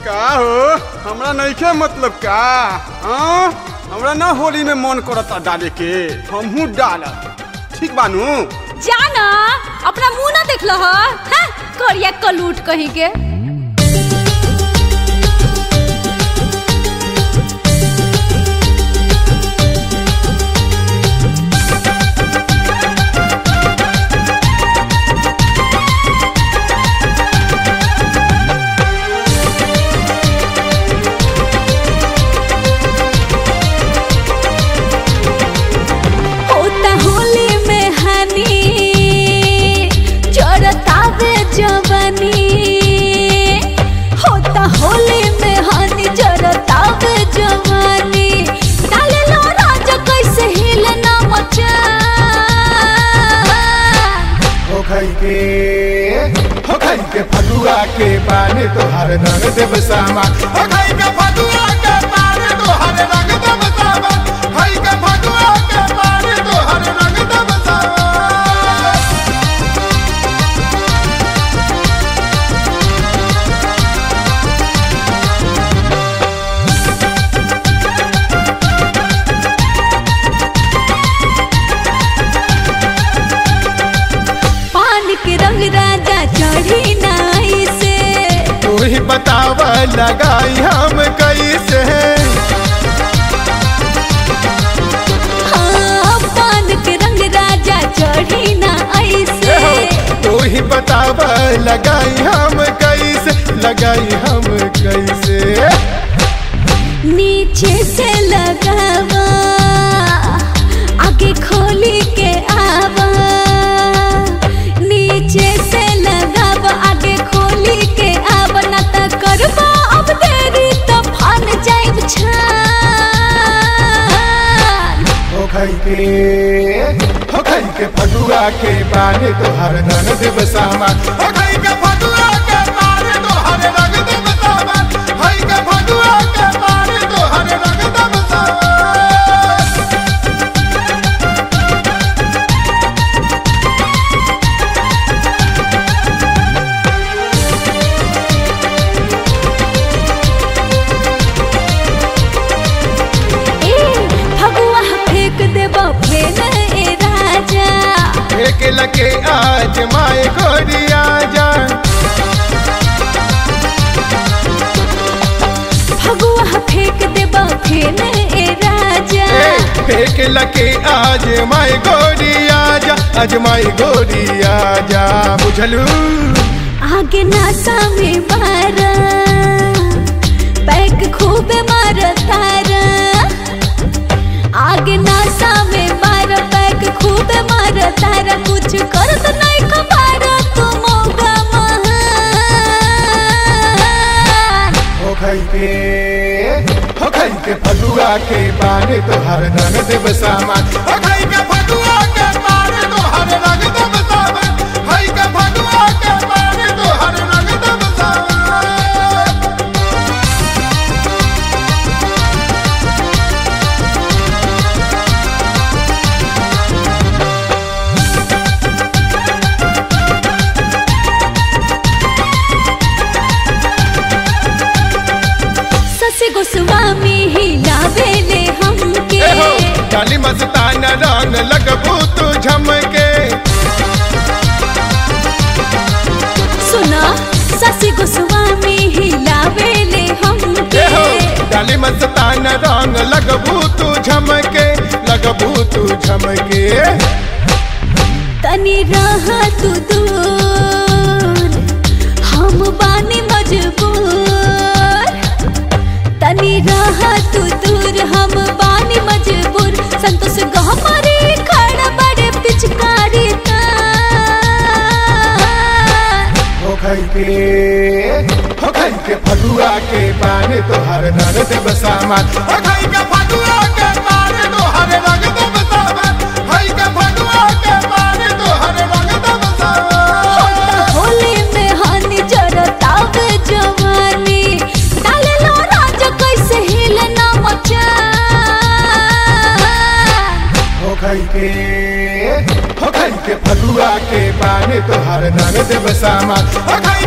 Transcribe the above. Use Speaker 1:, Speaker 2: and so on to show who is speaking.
Speaker 1: का हो हमरा नइखे मतलब का हाँ हमरा ना होली में मन करता डाले के हमहू डालत ठीक बानू
Speaker 2: जाना अपना मुंह ना देख लो है करिया कलूट कहीं के होता होली में हनी जरतावे जवानी होता होली में हनी जरतावे जवानी डाले लो राजा कैसे हिलना मचा
Speaker 3: हो खई के हो खई के फगुआ के पानी तोहर रंग देव सामा हो खई के फगुआ के पानी तोहर रंग देव सामा खई के फगुआ के पानी तोहर रंग देव सामा
Speaker 2: पान के रंग राजा चढ़ी नाई से
Speaker 3: तू ही बताव लगाई हम कैसे
Speaker 2: हाँ पान के रंग राजा चढ़ी ना ऐसे
Speaker 3: तू ही बताव लगाई हम कैसे लगाई हम कैसे
Speaker 2: नीचे से लगावा आगे खोली के आवा नीचे से लगावा आगे खोली के आवा ना त करबा अब देरी त फन जाइब छान
Speaker 3: हो खई के हो खई के फगुआ के पानी तोहर रंग देव सामा हो खई के फगुआ के पानी तोहर रंग देव सामा खई के फगुआ के पानी तोहर रंग देव सामा
Speaker 2: ए भगवा फेंक देबो फेन ए राजा
Speaker 3: एक लगे आज माए गोरिया जा
Speaker 2: भगवा फेंक देबो फेन ए राजा
Speaker 3: एक लगे आज माए गोरिया जा आज माए गोरिया जा बुझलू
Speaker 2: आगे नासा में मारा बैक खूब मार तारा आगे नासा में मार बैक खूब मार तारा कुछ कर तो नहीं खबर तू मोगा महान
Speaker 3: हो खई के हो खई के फगुआ के पानी तोहर रंग देव सामान हो खई के फगुआ के पानी तोहर रंग देव सामान खई के फगुआ के पानी तोहर रंग देव सामान
Speaker 2: ससी गोस्वामी ही लावेले हमके
Speaker 3: ए हो डाली मस्तान रंग लगबू तू झमके
Speaker 2: सुना ससी गोस्वामी ही लावेले हमके
Speaker 3: ए हो डाली मस्तान रंग लगबू तू झमके लगबू तू झमके
Speaker 2: तनी रहा तू दूर हम बानी मजबूर तनी रहा तू दूर हम बानी मजबूर संतोष गहमारे खड़ा बड़े पिचकारी तार
Speaker 3: हो खई के हो खई के फगुआ के पानी तोहर रंग देव सामान हो खई के फगुआ के पानी तोहर रंग देव सामान खई के फगुआ के पानी तोहर रंग देव सामान
Speaker 2: होली में हानि जरतावे जवानी डाले लो राजा कैसे हिलना मचा
Speaker 3: हो खई के हो खई के फगुआ के पानी तोहर रंग देव सामान हो खई